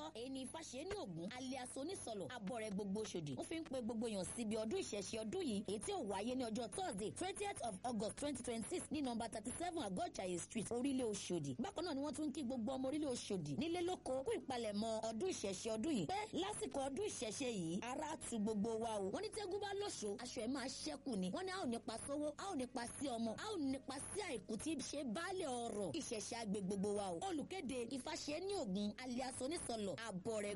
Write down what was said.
èyí ni Ifáṣe ní Ògún alias onísọ̀lọ̀ abọ́rẹ̀ gbogbo Òṣòdì ó fi ń pe gbogbo èèyàn síbi ọdún ìṣẹ̀ṣe ọdún yìí èyí tí ó wáyé ní ọjọ́ Thursday twentieth of August twenty twenty six ní nọ́mbà thirty seven Àgọ́jàyè street orílẹ̀ Òṣòdì bákan náà ni wọ́n tún ń kí gbogbo ọmọ orílẹ̀ Òṣòdì nílé lóko kú ìpalẹ̀mọ́ ọdún ìṣẹ̀ṣe ọdún yìí pé lásìkò ọdún ìṣẹ̀ṣe yìí ara tu gbogbo wa o wọ́n ní tẹ́gùn bá lóṣo aṣọ ẹ̀ máa ṣẹ́kù ni wọ́n ní a ò nípa sówó a ò nípa sí ọmọ a ò nípa sí àìkú tí ṣe baálẹ̀ ọ̀rọ̀ ìṣẹ̀ṣe àgbè gbogbo wa o olùkéde Ifáṣe ní Ògún alias onísọ̀lọ̀ àbọ̀rẹ̀